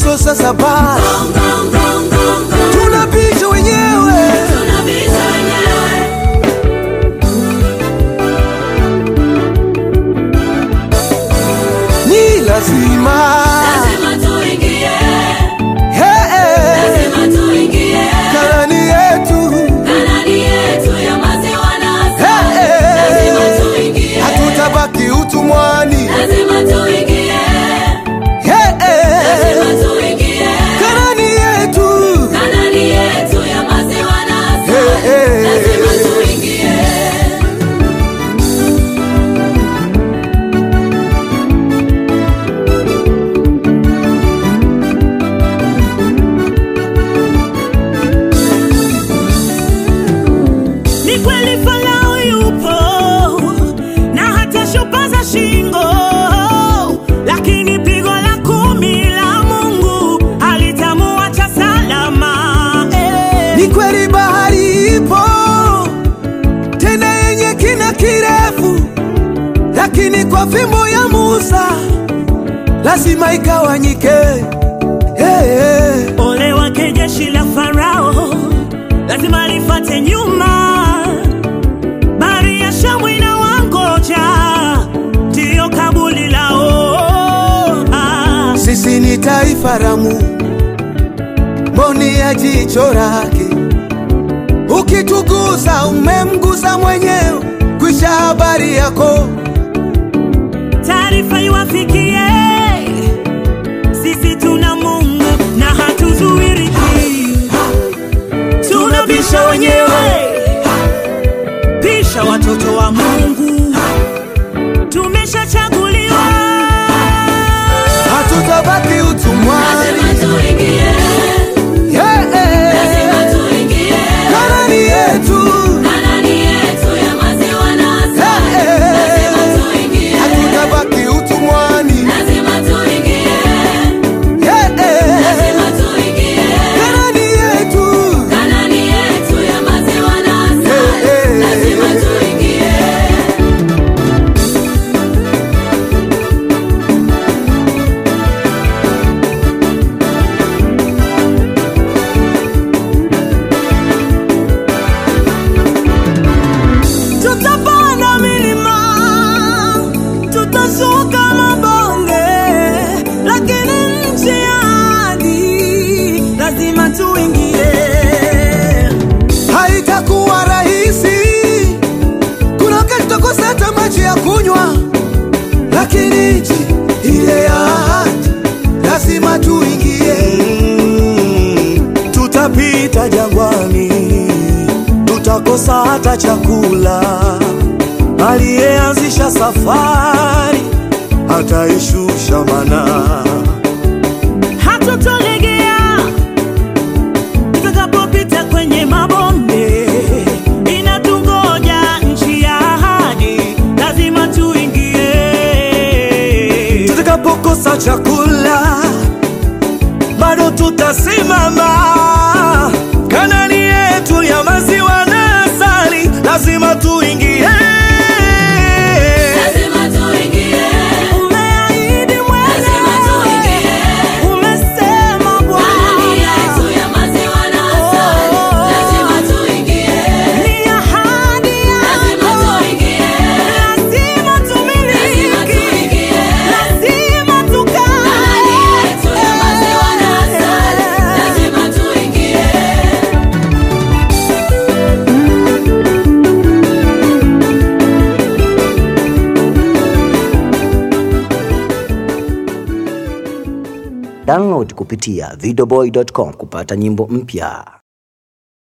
moto sasa basi tunapita wenyewe ni lazima Hey, hey. Kanani yetu Hey, hey. hatutabaki utumwani Hey, hey. Kanani yetu Hey, hey. Ni kweli Farao yupo na hata shupaza shingo, lakini pigo la kumi la Mungu halitamuacha salama. Eh. Ni kweli bahari ipo tena yenye kina kirefu, lakini kwa fimbo ya Musa lazima ikawanyike. Hey, hey. Ole wake jeshi la Farao, lazima lifate nyuma. Bahari ya Shamu inawangoja, ndiyo kabuli lao. Ah. Sisi ni taifa la Mungu, mboni ya jicho lake. Ukitugusa umemgusa mwenyewe, kwisha habari yako. taarifa iwafikie, sisi tuna Mungu na hatuzuiriki, tunabisha wenyewe, pisha watoto wa Mungu, tumeshachaguliwa. Hatutabaki utumwani. Yeah, yeah. Kanani yetu hatutabaki utumwani. Yeah, yeah. Kanani yetu Tutapanda milima, tutashuka mabonge, lakini nchi ya ahadi lazima tuingie. haitakuwa rahisi. Kuna wakati tutakosa hata maji ya kunywa, lakini nchi ile ya ahadi lazima tuingie. tutapita jangwani, tutakosa hata chakula. Aliyeanzisha safari ataishusha mana. Hatutolegea tutakapopita kwenye mabonde, inatungoja nchi ya ahadi, lazima tuingie. Tutakapokosa chakula bado tutasimama. Kanani yetu ya maziwa na asali, lazima tuingie. Umeahidi mwenyewe, umesema Bwana, ni ahadi yako, lazima tumiliki, lazima tukae. Download kupitia videoboy.com kupata nyimbo mpya.